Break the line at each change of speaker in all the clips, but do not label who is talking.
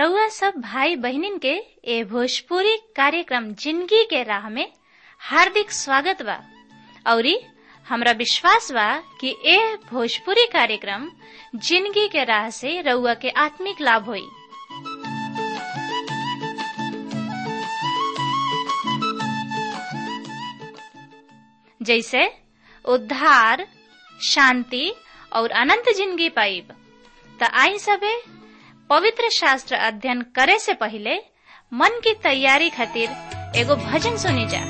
रउआ सब भाई बहिनीन के ए भोजपुरी कार्यक्रम जिंदगी के राह में हार्दिक स्वागत बा औरी हमरा विश्वास बा कि ए भोजपुरी कार्यक्रम जिंदगी के राह से रउआ के आत्मिक लाभ होई जैसे उद्धार शांति और अनंत जिंदगी पाइब त आई सबे पवित्र शास्त्र अध्ययन करे से पहले मन की तैयारी खातिर एगो भजन सुनी जा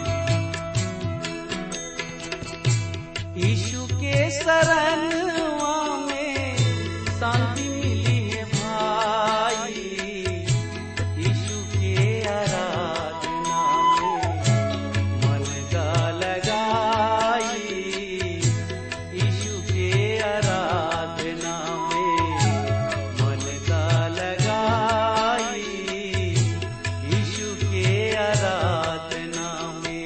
यीशु के शरणवा में शांति मिली है भाई यीशु के आराधना में मन का लगाई यीशु के आराधना में मन का लगाई यीशु के आराधना में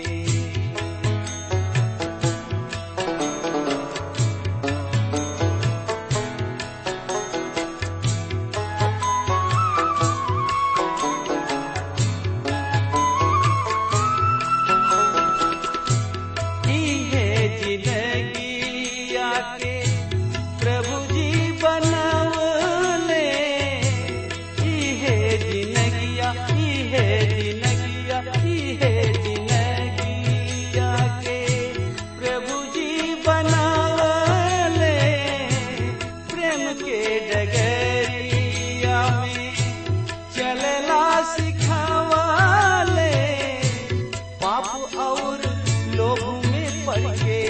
की है जिंदगी आके प्रभु जी बनवले की है जिंदगिया की है जिंदगिया की है जिंदगी आके प्रभु जी बनवले प्रेम के डगरिया में चलना सिखावले पाप और लोभ में पड़ के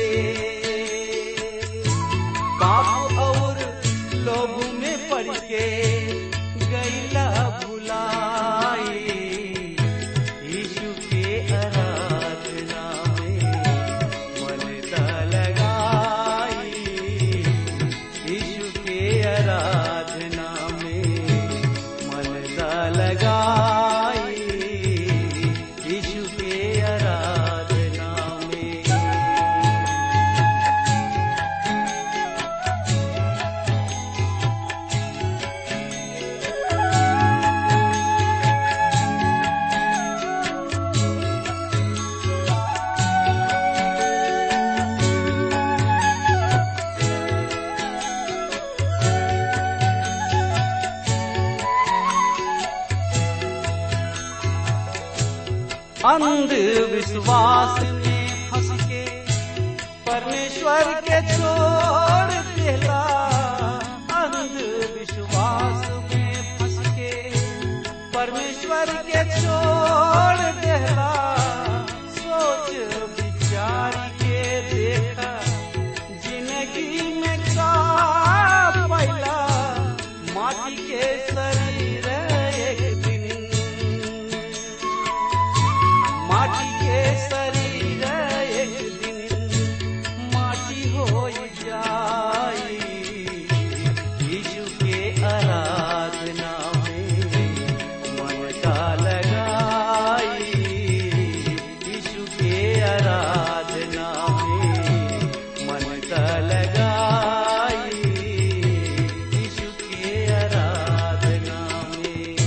पाप और लोभ में पड़ के गैला भुलाई यीशु के आराधना में मन दा लगाई यीशु के आराधना में मन दा लगाई यीशु के आराधना में अंधविश्वास में फंस के परमेश्वर के छोड़ देला अंधविश्वास में फंस के परमेश्वर के छोड़ देला सोच विचार के देखा जिंदगी में का पैला माटी के शरीर एक दिन माटी के शरीर एक दिन माटी हो जाई यीशु के आराधना में मन का लगाई यीशु के आराधना में मन का लगाई यीशु के आराधना में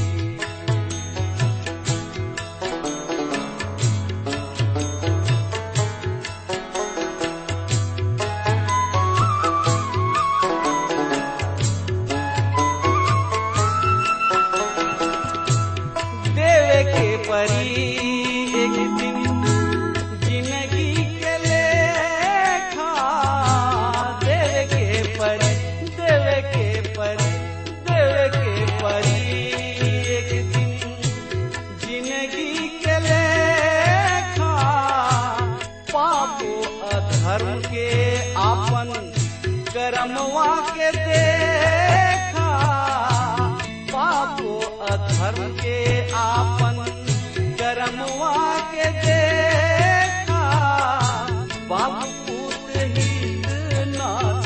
देवे के परी एक दिन जिंदगी के लेखा देवे के परी देवे के परी देवे के परी एक दिन जिंदगी के लेखा पापो अधर्म के आपन करमवा के देखा पापो अधर्म के आपन करमवा के देखा बाप पूत हित नाथ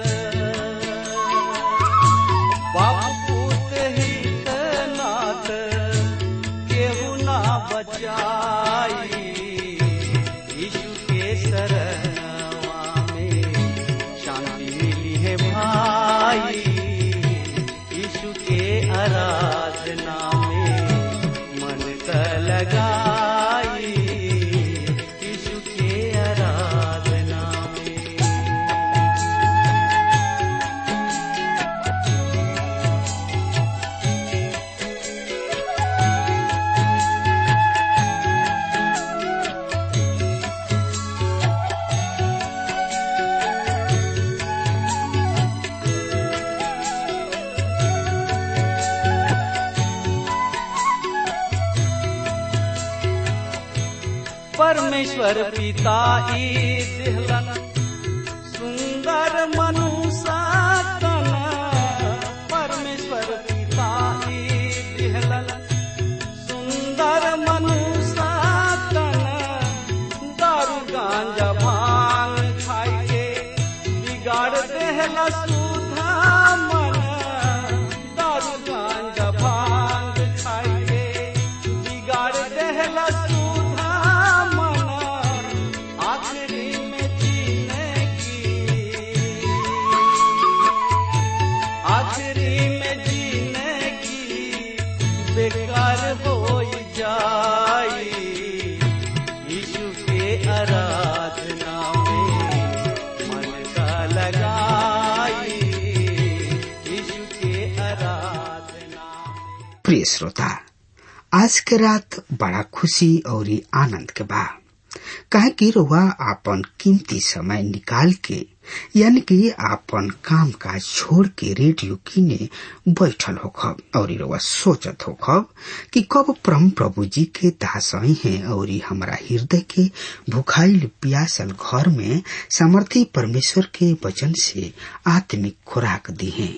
बाप पूत हित नाथ केहू ना बचाई यीशु के शरणवा में शांति मिली है भाई यीशु के आराधना त लगाई यीशु के आराधना में परमेश्वर पिता ई दिहलन सुंदर मनुष्य तन परमेश्वर पिता ई दिहलन सुंदर मनुष्य तन दारू गांजा भांग खाई के बिगाड़ देहला सुधा मन दारू गांजा भांग खाई के बिगाड़ देहला सुधा मन आखिरी में जीने की आखिरी में जीने की बेकार हो जाई यीशु के आराधना में मन का लगाई यीशु के आराधना में
प्रिय श्रोता आज के रात बड़ा खुशी और आनंद के बा काहे कि रुआ आपन कीमती समय निकाल के यानी कि आपन काम काज छोड़ के रेडियो किने बैठल होखब और रुआ सोचत होखब कि कब परम प्रभु जी के दासई हैं और हमारा हृदय के भुखाइल प्यासल घर में सामर्थी परमेश्वर के वचन से आत्मिक खुराक दी हैं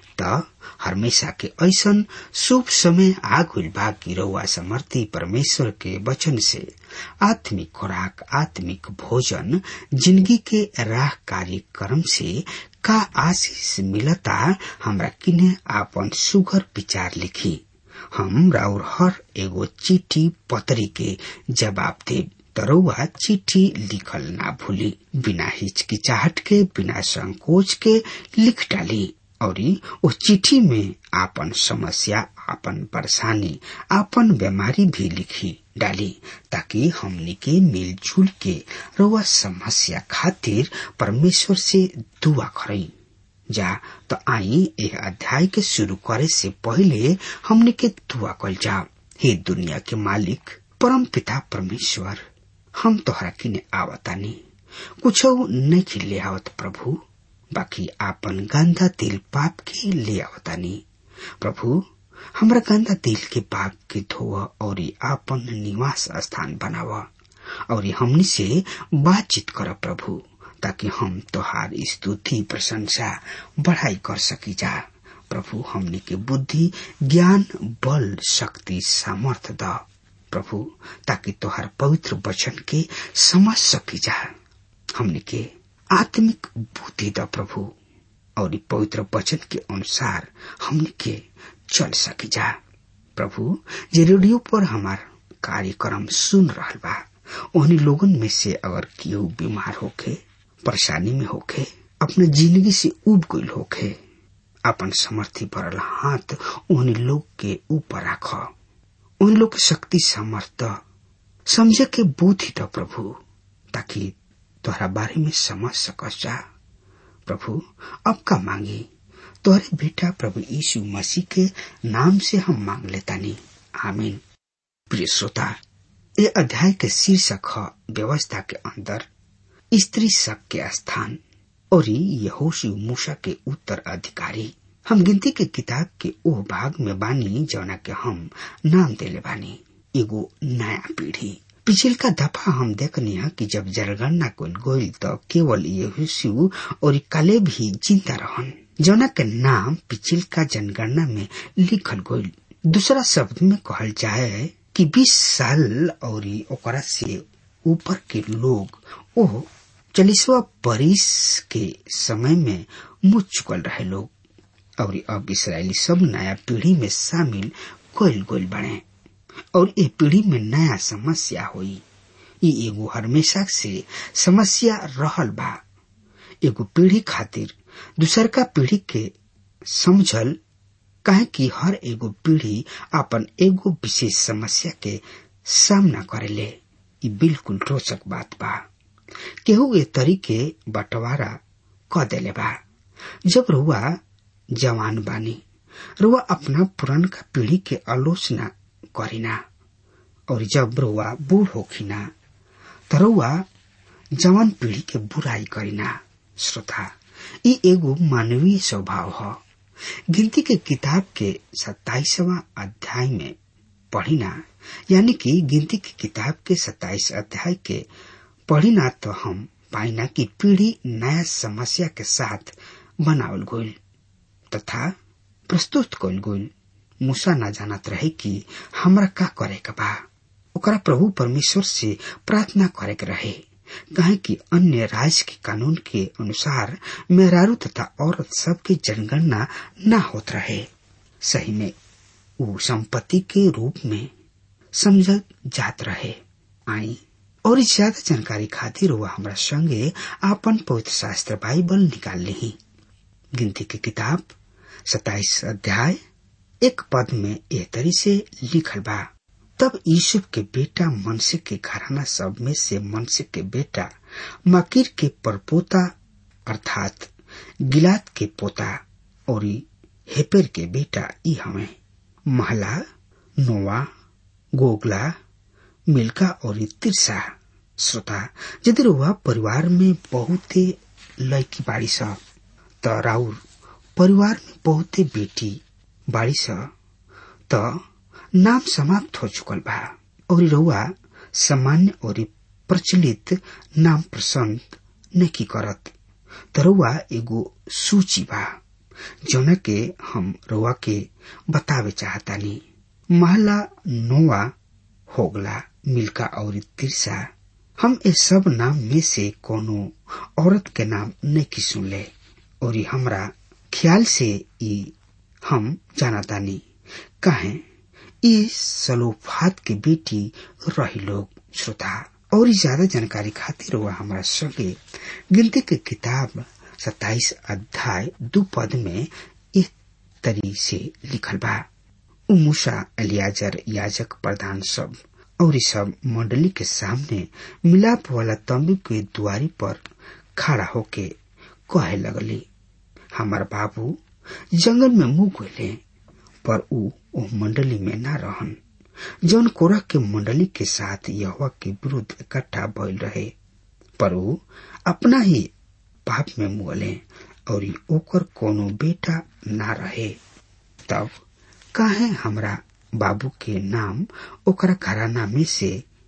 त हमेशा के ऐसन शुभ समय आ गइल बा कि रउआ समर्थी परमेश्वर के वचन से आत्मिक खुराक आत्मिक भोजन जिंदगी के राह कार्यक्रम से का आशीष मिलता हमरा किने आपन सुगर विचार लिखी हम राउर हर एगो चिट्ठी पतरी के जवाब देब तरुआ चिट्ठी लिखल ना भूली बिना हिचकिचाहट के बिना संकोच के लिख डाली और ओ चिट्ठी में आपन समस्या आपन परेशानी आपन बीमारी भी लिखी डाली ताकि हमनी के मिलजुल के रउआ समस्या खातिर परमेश्वर से दुआ करई जा तो आई यह अध्याय के शुरू करे से पहले हमने के दुआ कल जा हे दुनिया के मालिक परम पिता परमेश्वर हम तोहरा किने आवतानी कुछ नहीं खिले आवत प्रभु बाकी आपन गंदा दिल पाप के ले आवतानी प्रभु हमरा गंदा दिल के पाप के धोव और आपन निवास स्थान बनाव और हमनी से बातचीत कर प्रभु ताकि हम तोहार स्तुति प्रशंसा बढ़ाई कर सकी जा प्रभु हमनी के बुद्धि ज्ञान बल शक्ति सामर्थ द प्रभु ताकि तोहार पवित्र वचन के समझ सकी जा हमनी के आत्मिक बुद्धि द प्रभु और पवित्र वचन के अनुसार हमने के चल सकी जा प्रभु जे रेडियो पर हमार कार्यक्रम सुन रहा बा उन्हीं लोगन में से अगर केहू बीमार होखे परेशानी में होखे अपने जिंदगी से उब गईल होखे अपन समर्थी भरल हाथ उन्हीं लोग के ऊपर राख उन लोग के शक्ति सामर्थ समझे के बुद्धि द प्रभु ताकि तोहरा बारे में समझ सकस जा प्रभु अब का मांगी तोहरे बेटा प्रभु यीशु मसीह के नाम से हम मांग लेतानी आमीन प्रिय श्रोता ये अध्याय के शीर्षक है व्यवस्था के अंदर स्त्री शक के स्थान और यहोशु मूसा के उत्तर अधिकारी हम गिनती के किताब के ओह भाग में बानी जौना के हम नाम देले बानी एगो नया पीढ़ी पिछल का दफा हम देखनी है कि जब जनगणना कुल गोइल तो केवल यहोशु और काले भी जिंदा रहन जौना के नाम पिछल का जनगणना में लिखल गोइल दूसरा शब्द में कहल जाए कि 20 साल और ओकरा से ऊपर के लोग ओ चालीसवा बरिस के समय में मुझ चुकल रहे लोग और अब इसराइली सब नया पीढ़ी में शामिल कोयल गोल बने और ये पीढ़ी में नया समस्या हुई ये एगो हमेशा से समस्या रहल बा एगो पीढ़ी खातिर दूसर का पीढ़ी के समझल काहे कि हर एगो पीढ़ी अपन एगो विशेष समस्या के सामना करेले ई बिल्कुल रोचक बात बा केहू ए तरीके बंटवारा क देले बा जब रुआ जवान बानी रुआ अपना पुरानका पीढ़ी के आलोचना करीना और जब रुआ बूढ़ होखिना त रुआ जवान पीढ़ी के बुराई करीना श्रोता ई एगो मानवीय स्वभाव ह गिनती के किताब के सत्ताईसवा अध्याय में पढ़िना यानी कि गिनती की किताब के सत्ताईस अध्याय के पढ़िना तो हम पाइना कि पीढ़ी नया समस्या के साथ बनावल गईल तथा प्रस्तुत कल गईल मूसा न जानत रहे कि हमरा का करे के बा ओकरा प्रभु परमेश्वर से प्रार्थना करे के रहे कहे कि अन्य राज्य के कानून के अनुसार मेहरारू तथा औरत सबके जनगणना न होत रहे सही में वो संपत्ति के रूप में समझत जात रहे आई और ज्यादा जानकारी खातिर वह हमरा संगे आपन पवित्र शास्त्र बाइबल निकाल ली गिनती की किताब सताइस अध्याय एक पद में एह तरी से लिखल बा तब यूसुफ के बेटा मनसे के घराना सब में से मनसे के बेटा मकीर के परपोता अर्थात गिलात के पोता और हेपेर के बेटा ई हमें महला नोवा गोगला मिल्का और तिरसा श्रोता यदि वह परिवार में बहुते लड़की बाड़ी स त राउर परिवार में बहुते बेटी बाड़ी स त नाम समाप्त हो चुकल बा और रउआ सामान्य और प्रचलित नाम पसंद नहीं करत त रउआ एगो सूची बा जौना के हम रउआ के बतावे चाहतानी महला नोवा होगला मिल्का और तिरसा हम इस सब नाम में से कोनो औरत के नाम नहीं सुनले और हमरा ख्याल से ई हम जानतानी कहे ई सलोफात के बेटी रही लोग श्रोता और ज्यादा जानकारी खातिर वह हमारा संगे गिनती के किताब सत्ताईस अध्याय दो पद में इस तरी से लिखल बा उ मूसा अलियाजर याजक प्रधान सब और सब मंडली के सामने मिलाप वाला तंबू के द्वारी पर खड़ा होके कहे लगली हमार बाबू जंगल में मुंह गए पर उ ओ मंडली में न रहन जौन कोरह के मंडली के साथ यहवा के विरुद्ध इकट्ठा भइल रहे पर उ अपना ही पाप में मुगले और ओकर कोनो बेटा ना रहे तब काहे हमरा बाबू के नाम ओकरा घराना में से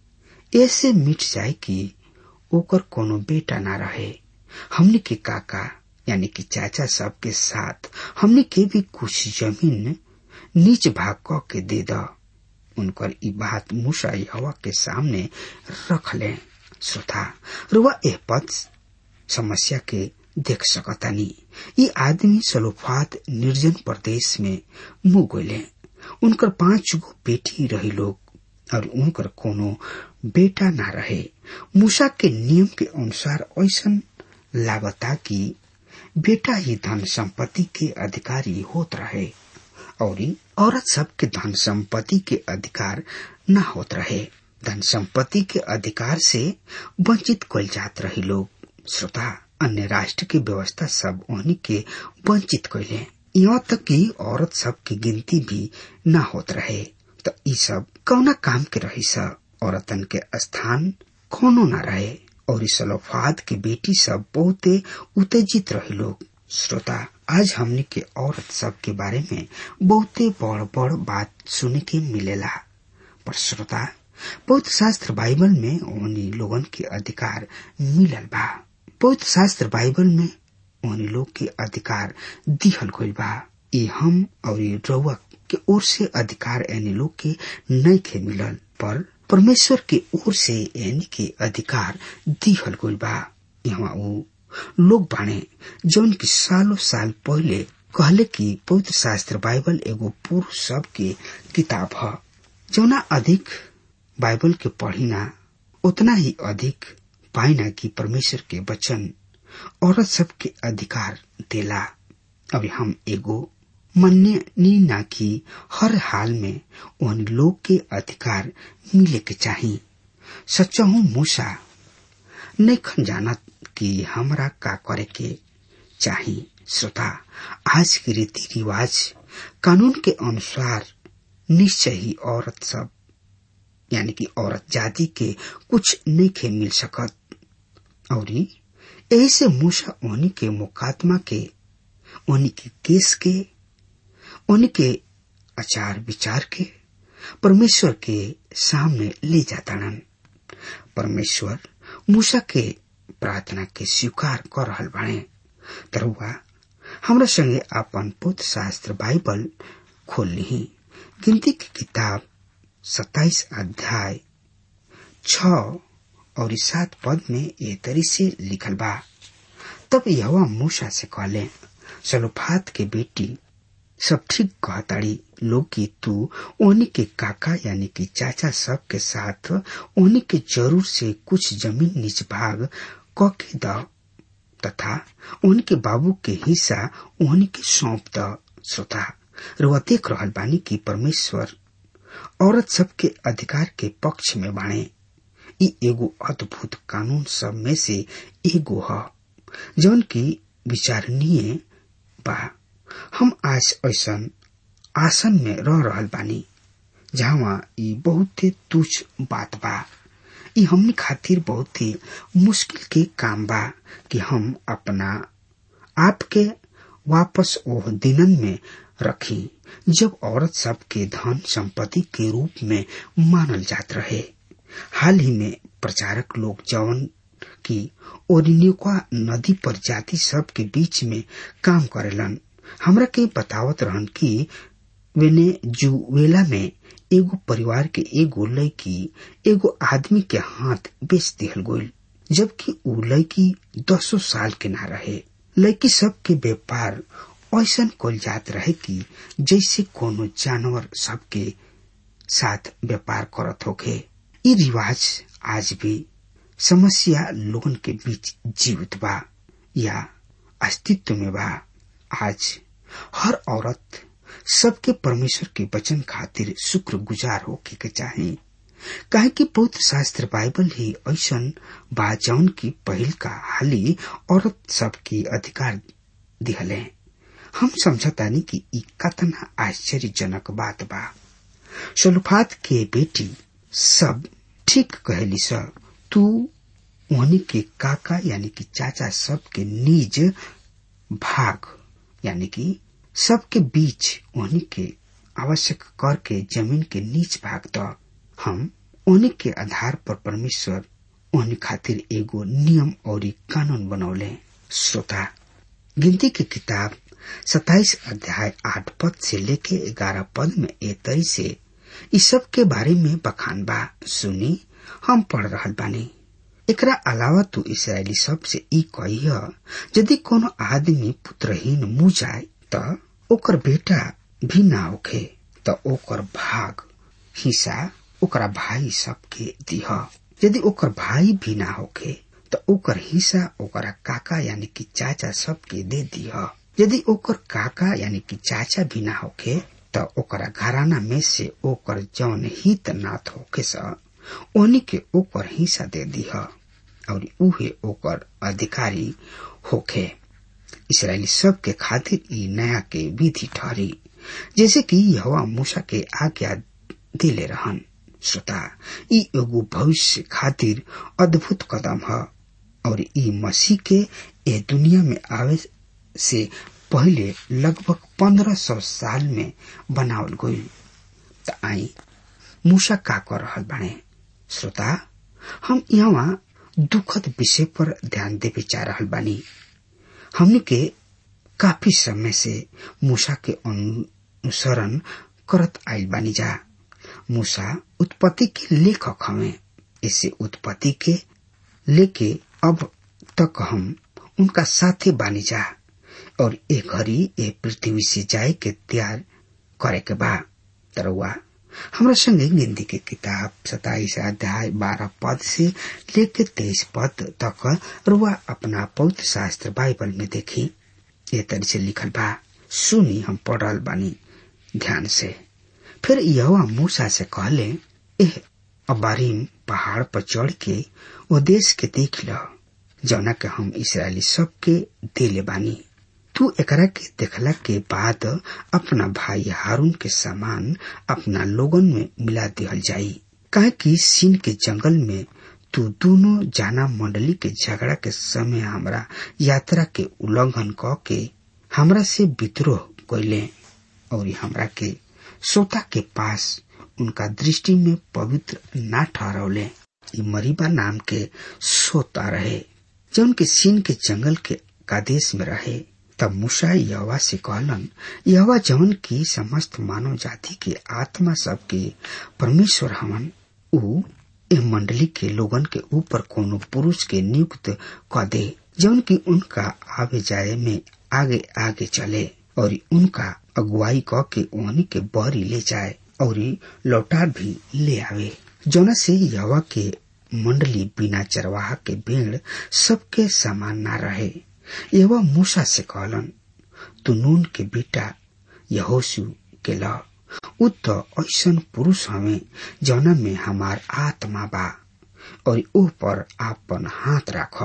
ऐसे मिट जाए कि ओकर कोनो बेटा ना रहे हमने के काका यानी कि चाचा सब के साथ हमने के भी कुछ जमीन नीच भाग क के दे द उनकर ई बात मूसा हवा के सामने रख ले श्रोता रुआ एह पद समस्या के देख सकतानी ये आदमी सलोफात निर्जन प्रदेश में मुंह गोले उनकर पांच गो बेटी रही लोग और उनकर कोनो बेटा ना रहे मूसा के नियम के अनुसार ऐसा लागता कि बेटा ही धन संपत्ति के अधिकारी होत रहे और औरत सब के धन संपत्ति के अधिकार न होत रहे धन संपत्ति के अधिकार से वंचित कल जात रही लोग श्रोता अन्य राष्ट्र की व्यवस्था सब उन्हीं के वंचित कैले यहाँ तक कि औरत सब की गिनती भी न होत रहे तो ई सब कौना काम के रही सा औरतन के स्थान कोनो न रहे और इस सलोफाद के बेटी सब बहुते उत्तेजित रहे लोग श्रोता आज हमने के औरत सब के बारे में बहुते बड़ बड़ बात सुने के मिलेला पर श्रोता पवित्र शास्त्र बाइबल में उन्हीं लोगन के अधिकार मिलल बा पवित्र शास्त्र बाइबल में उन्हीं लोग के अधिकार दिहल गइल बा ये हम और ये रउआ के ओर से अधिकार यानी लोग के नहीं के मिलल पर परमेश्वर के ओर से यानी के अधिकार दिहल गइल बा यहाँ वो लोग बाणे जौन की सालों साल पहले कहले कि पवित्र शास्त्र बाइबल एगो पुरुष सब के किताब है जौना अधिक बाइबल के पढ़िना उतना ही अधिक पाइना कि परमेश्वर के वचन औरत सब के अधिकार देला अभी हम एगो मन्य नी ना कि हर हाल में उन लोग के अधिकार मिले के चाहिए सच्चहू मूसा नहीं खन जानत कि हमरा का करे के चाहिए श्रोता आज के रीति रिवाज कानून के अनुसार निश्चय ही औरत सब यानी कि औरत जाति के कुछ नहीं खे मिल सकत और यही से मूसा उन्हीं के मुकादमा के उन्हीं के केस के उन्हीं के आचार विचार के परमेश्वर के सामने ले जाता परमेश्वर मूसा के प्रार्थना के स्वीकार कर रहल बाणे तरुआ हमरा संगे अपन पुत्र शास्त्र बाइबल खोल ली गिनती की किताब सत्ताईस अध्याय छ और सात पद में ये तरी से लिखल बा तब यह मूसा से कहले सलोफात के बेटी सब ठीक कहताड़ी लोग की तू उन्हीं के काका यानी कि चाचा सब के साथ उन्हीं के जरूर से कुछ जमीन निज भाग क के द तथा उनके बाबू के हिस्सा उन्हीं के सौंप द श्रोता रुआ देख रहल बानी की परमेश्वर औरत सबके अधिकार के पक्ष में बाणे ई एगो अद्भुत कानून सब में से एगो ह जौन की विचारणीय बा हम आज ऐसन आसन में रह रहल बानी जहाँ ई बहुत तुच्छ बात बा ई हमनी खातिर बहुत ही मुश्किल के काम बा कि हम अपना आप के वापस ओह दिनन में रखी जब औरत सब के धन संपत्ति के रूप में मानल जात रहे हाल ही में प्रचारक लोग जवन की ओरिनिका नदी पर जाति सब के बीच में काम करेलन हमरा के बतावत रहन कि वेनेजुएला में एगो परिवार के एगो लड़की एगो आदमी के हाथ बेच दिहल गोल जबकि उ लड़की दसो साल के ना रहे लड़की सब के व्यापार ऐसा कल जात रहे कि जैसे कोनो जानवर सबके साथ व्यापार करत होखे ये रिवाज आज भी समस्या लोगन के बीच जीवित बा या अस्तित्व में बा आज हर औरत सबके परमेश्वर के वचन खातिर शुक्र गुजार होके के चाहे काहे कि पवित्र शास्त्र बाइबल ही ऐसा बा जौन की पहल का हाली औरत सबके अधिकार दिहले हम समझतानी कि ई कतना आश्चर्यजनक बात बा सलुफात के बेटी सब ठीक कहली स तू उन्हीं के काका यानी कि चाचा सब के निज भाग यानी कि सबके बीच उन्हीं के आवश्यक कर के जमीन के नीच भाग द हम उन्हीं के आधार पर परमेश्वर उन्हीं खातिर एगो नियम और कानून बनौले श्रोता गिनती की किताब सताइस अध्याय आठ पद से लेके ग्यारह पद में ए तरी से इस सब के बारे में बखान बा सुनी हम पढ़ रहल बानी एकरा अलावा तू इसराइली सब से ई कही यदि कोनो आदमी पुत्रहीन मुँह जाए त ओकर बेटा भी ना होखे त ओकर भाग हिस्सा ओकरा भाई सबके दिह यदि ओकर भाई भी ना होखे त ओकर हिस्सा ओकरा काका यानी कि चाचा सबके दे दिह यदि ओकर काका यानी कि चाचा भी ना होखे त ओकरा घराना में से ओकर जौन हित नाथ होखे स ओनी के ओकर हिस्सा दे दिह और उहे ओकर अधिकारी होखे इसराइली सब के खातिर ई नया के विधि ठहरी जैसे कि यहोवा मूसा के आज्ञा दिले रहन श्रोता ई एगो भविष्य खातिर अद्भुत कदम है और ई मसीह के ए दुनिया में आवे से पहले लगभग पंद्रह सौ साल में बनावल गई त आई मूसा का कर रहल बाणे श्रोता हम यहाँ दुखद विषय पर ध्यान देवे जा रहल बानी हमने के काफी समय से मूसा के अनुसरण करत आयल बानी जा मूसा उत्पत्ति के लेखक हमें इसे उत्पत्ति के लेके अब तक हम उनका साथे बानी जा और एक घड़ी ए पृथ्वी से जाए के तैयार करे के बा तरवा हमरा संगे गिनती के किताब सताइस अध्याय बारह पद से लेके तेईस पद तक रुआ अपना पवित्र शास्त्र बाइबल में देखी ये तरह से लिखल बा सुनी हम पढ़ रहल बानी ध्यान से फिर यहोवा मूसा से कहले एह अबारीम पहाड़ पर चढ़ के वो देश के देख ल जौना के हम इसराइली सबके देले बानी तू एकरा के देखला के बाद अपना भाई हारून के सामान अपना लोगन में मिला दिहल जाई काहे कि सीन के जंगल में तू दोनों जाना मंडली के झगड़ा के समय हमरा यात्रा के उल्लंघन क के हमरा से विद्रोह कैले और हमरा के सोता के पास उनका दृष्टि में पवित्र ना ठहरौले ई मरीबा नाम के सोता रहे जौन के सीन के जंगल के कादेश में रहे तब मूसा यहवा से कहलन यहवा जवन की समस्त मानव जाति के आत्मा सबके परमेश्वर हमन ऊ ए मंडली के लोगन के ऊपर कोनो पुरुष के नियुक्त क दे जौन की उनका आवे जाए में आगे आगे चले और उनका अगुवाई क के ओहनी के बहरी ले जाए और लौटा भी ले आवे जौना से यहवा के मंडली बिना चरवाहा के भेड़ सबके समान ना रहे यहोवा मूसा से कहलन तू नून के बेटा यहोसु के ल उ त ऐसन पुरुष हवे जौना में हमार आत्मा बा और ओ पर आपन हाथ राख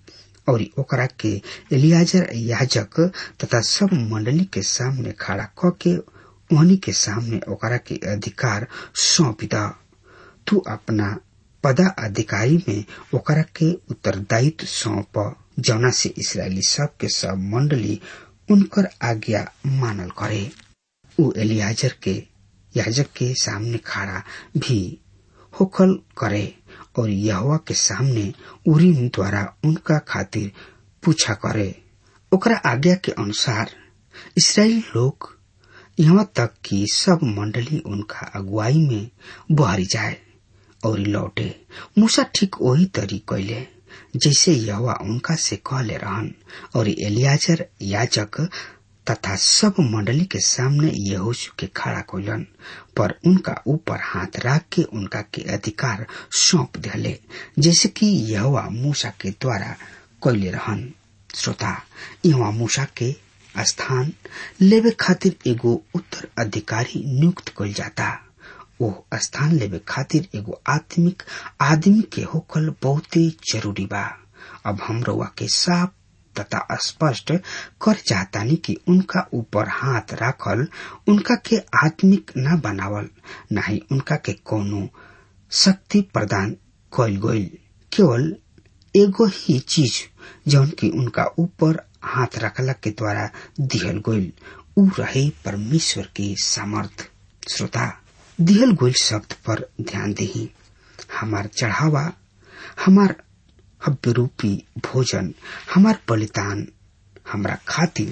और ओकरा के एलियाजर याजक तथा सब मंडली के सामने खड़ा क के ओहनी के सामने ओकरा के अधिकार सौंप द तू अपना पदा अधिकारी में ओकरा के उत्तरदायित्व सौंप जौना से इसराइली सब के सब मंडली उनकर आज्ञा मानल करे उ एलियाजर के याजक के सामने खड़ा भी होखल करे और यहोवा के सामने उरीम द्वारा उनका खातिर पूछा करे ओकरा आज्ञा के अनुसार इसराइल लोग यहाँ तक कि सब मंडली उनका अगुवाई में बहरी जाए और लौटे मूसा ठीक वही तरी कैले जैसे यहोवा उनका से कहले रहन और एलियाजर याजक तथा सब मंडली के सामने यहोशु के खड़ा कोलन पर उनका ऊपर हाथ रख के उनका के अधिकार सौंप दिले जैसे कि यहोवा मूसा के द्वारा कैले रहन श्रोता यहाँ मूसा के स्थान लेवे खातिर एगो उत्तर अधिकारी नियुक्त कल जाता ओ स्थान लेवे खातिर एगो आत्मिक आदमी के होकल बहुते जरूरी बा अब हम रउआ के साफ तथा स्पष्ट कर चाहतानी कि उनका ऊपर हाथ राखल उनका के आत्मिक न बनावल न ही उनका के कोनो शक्ति प्रदान कल गईल केवल एगो ही चीज जौन की उनका ऊपर हाथ रखला के द्वारा दिहल गईल उ रहे परमेश्वर के सामर्थ श्रोता दिहल गईल शब्द पर ध्यान दही हमार चढ़ावा हमार हव्य रूपी भोजन हमार बलिदान हमरा खातिर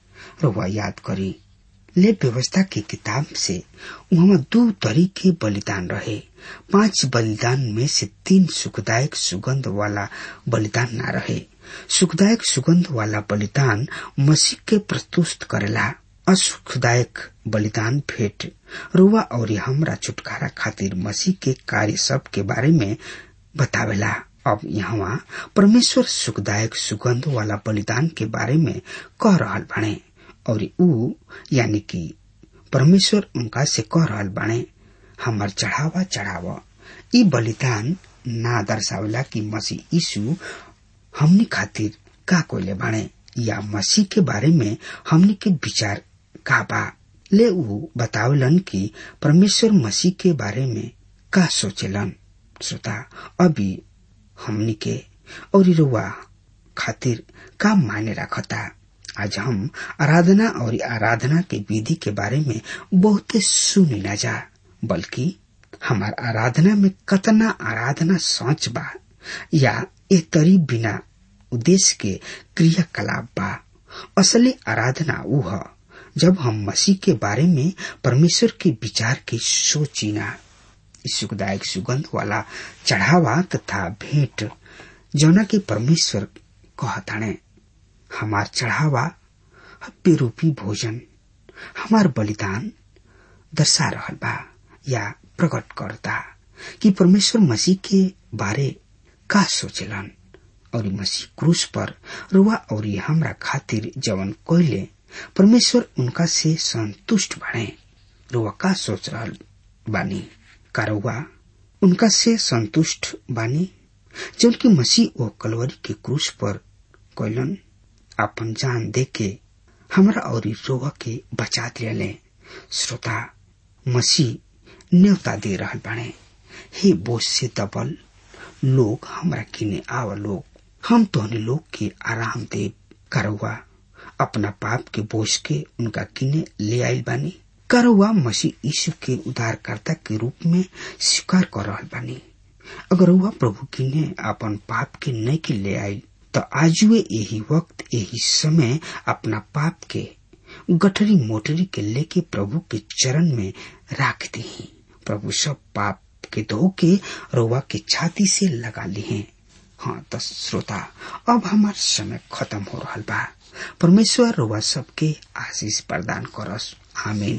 रुआ याद करी ले व्यवस्था की किताब से वहाँ दो तरीके बलिदान रहे पांच बलिदान में से तीन सुखदायक सुगंध वाला बलिदान न रहे सुखदायक सुगंध वाला बलिदान मसीह के प्रस्तुत करेला असुखदायक बलिदान भेंट रुआ और हमरा छुटकारा खातिर मसीह के कार्य सब के बारे में बतावेला अब यहाँ परमेश्वर सुखदायक सुगंध वाला बलिदान के बारे में कह रहा बने और ऊ यानी कि परमेश्वर उनका से कह रहा बने हमार चढ़ावा चढ़ावा ई बलिदान ना दर्शावला कि मसीह यीशु हमनी खातिर का कोले बने या मसीह के बारे में हमनी के विचार का बा ले ऊ बतावलन कि परमेश्वर मसीह के बारे में का सोचेलन श्रोता अभी हमनी के और रुआ खातिर का मायने रखता आज हम आराधना और आराधना के विधि के बारे में बहुत सुनी न जा बल्कि हमार आराधना में कतना आराधना सोच बा या ए तरी बिना उद्देश्य के क्रियाकलाप बा असली आराधना ऊ ह जब हम मसीह के बारे में परमेश्वर के विचार के सोचिना सुखदायक सुगंध वाला चढ़ावा तथा भेंट जौना के परमेश्वर कहताणे हमार चढ़ावा हप्पे रूपी भोजन हमार बलिदान दर्शा रहल बा या प्रकट करता कि परमेश्वर मसीह के बारे का सोचलन और मसीह क्रूस पर रुआ और हमरा खातिर जवन कोयले परमेश्वर उनका से संतुष्ट बने रुआ का सोच रहा बानी का रुआ उनका से संतुष्ट बानी जौन की मसीह ओ कलवरी के क्रूस पर कैलन अपन जान दे के हमरा और रोवा के बचा दिले श्रोता मसीह न्योता दे रहल बाणे हे बोझ से दबल लोग हमरा किने आव लोग हम तोहने लोग के आराम दे करवा अपना पाप के बोझ के उनका किने ले आयल बानी करवा मसीह यीशु के उद्धारकर्ता के रूप में स्वीकार कर रहल बानी अगर वह प्रभु किने अपन पाप के नहीं के ले आई तो आजुए यही वक्त यही समय अपना पाप के गठरी मोटरी के लेके प्रभु के चरण में राख दी प्रभु सब पाप के धो के रोवा के छाती से लगा ली हैं हाँ तो श्रोता अब हमार समय खत्म हो रहा बा परमेश्वर रोवा सबके आशीष प्रदान करस आमीन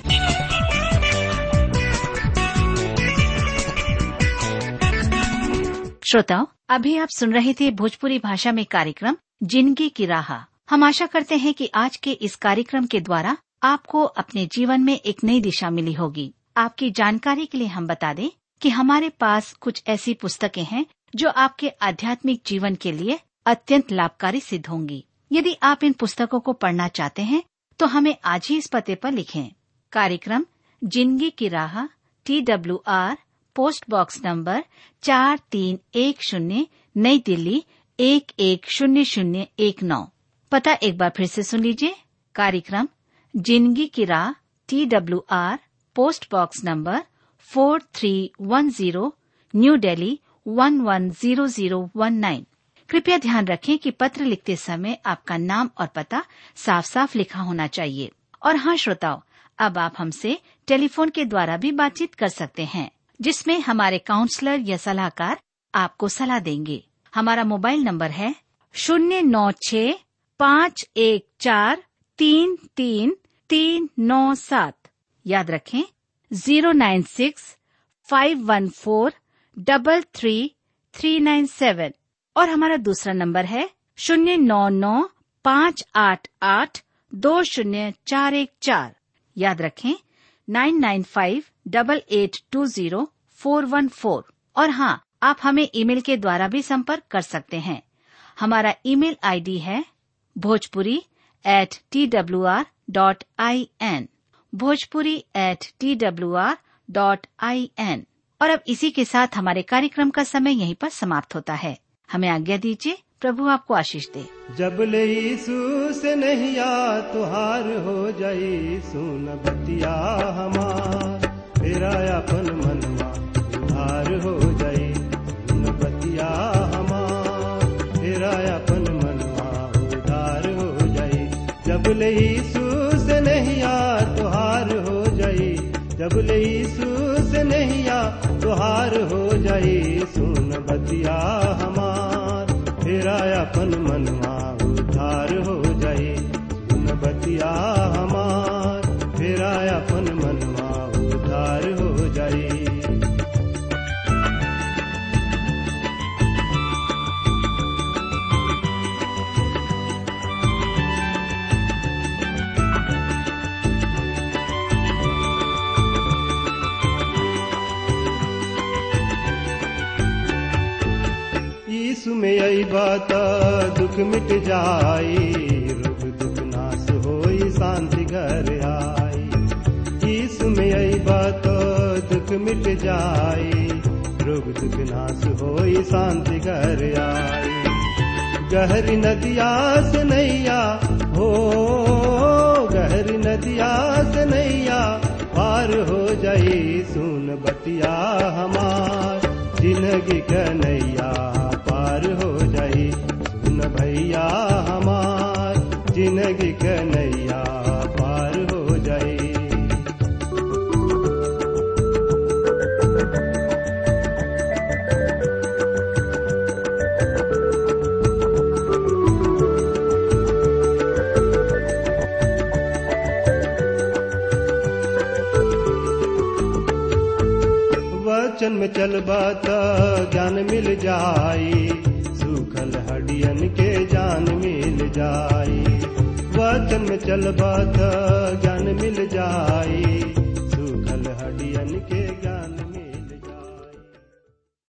श्रोताओं अभी आप सुन रहे थे भोजपुरी भाषा में कार्यक्रम जिंदगी की राह हम आशा करते हैं कि आज के इस कार्यक्रम के द्वारा आपको अपने जीवन में एक नई दिशा मिली होगी आपकी जानकारी के लिए हम बता दें कि हमारे पास कुछ ऐसी पुस्तकें हैं जो आपके आध्यात्मिक जीवन के लिए अत्यंत लाभकारी सिद्ध होंगी यदि आप इन पुस्तकों को पढ़ना चाहते हैं तो हमें आज ही इस पते पर लिखें कार्यक्रम जिंदगी की राह T W R post box number चार तीन एक शून्य नई दिल्ली एक एक शून्य शून्य एक नौ पता एक बार फिर से सुन लीजिए कार्यक्रम जिंदगी की राह T W R post box number four three one zero new Delhi one one zero zero one nine कृपया ध्यान रखें कि पत्र लिखते समय आपका नाम और पता साफ साफ लिखा होना चाहिए और हाँ श्रोताओं अब आप हमसे टेलीफोन के द्वारा भी बातचीत कर सकते हैं जिसमें हमारे काउंसलर या सलाहकार आपको सलाह देंगे हमारा मोबाइल नंबर है शून्य नौ छ पाँच एक चार तीन तीन तीन नौ सात याद रखें zero nine six five one four double three three nine seven और हमारा दूसरा नंबर है शून्य नौ नौ पाँच आठ आठ दो शून्य चार एक चार याद रखें nine nine five double eight two zero four one four और हाँ आप हमें ईमेल के द्वारा भी संपर्क कर सकते हैं हमारा ईमेल आईडी है Bhojpuri at T W R dot I N Bhojpuri at T W R dot I N और अब इसी के साथ हमारे कार्यक्रम का समय यहीं पर समाप्त होता है हमें आज्ञा दीजिए प्रभु आपको आशीष दे
जब ले यीशु से नहिया तुहार हो जाई सुन बतिया हमार तेरा अपन मनवा उधार हो जाई सुन बतिया हमार तेरा अपन मनवा उधार हो जाई जब ले यीशु से नहिया तुहार हो जाई जब ले यीशु से नहिया तुहार हो जाई सुन बतिया हमार तेरा अपन मनवा उधार हो जाई सुन बतिया हमार तेरा अपन मनवा उधार हो जाई यीशु में आई बात दुख मिट जाई रोग दुख नाश होई शांति घर आई यीशु में आई बात दुख मिट जाई रोग दुख नाश होई शांति घर आई गहरी नदिया से नैया हो गहरी नदिया से नैया पार हो जाई सुन बतिया हमार जिंदगी कन्हैया पार हो जाई सुन भैया हमार जिंदगी कन्हैया पार हो जाई वचन में चलबा त ज्ञान मिल जाई सूखल हडियन के जान मिल जाई वचन मार्गन में चलबा त ज्ञान मिल जाई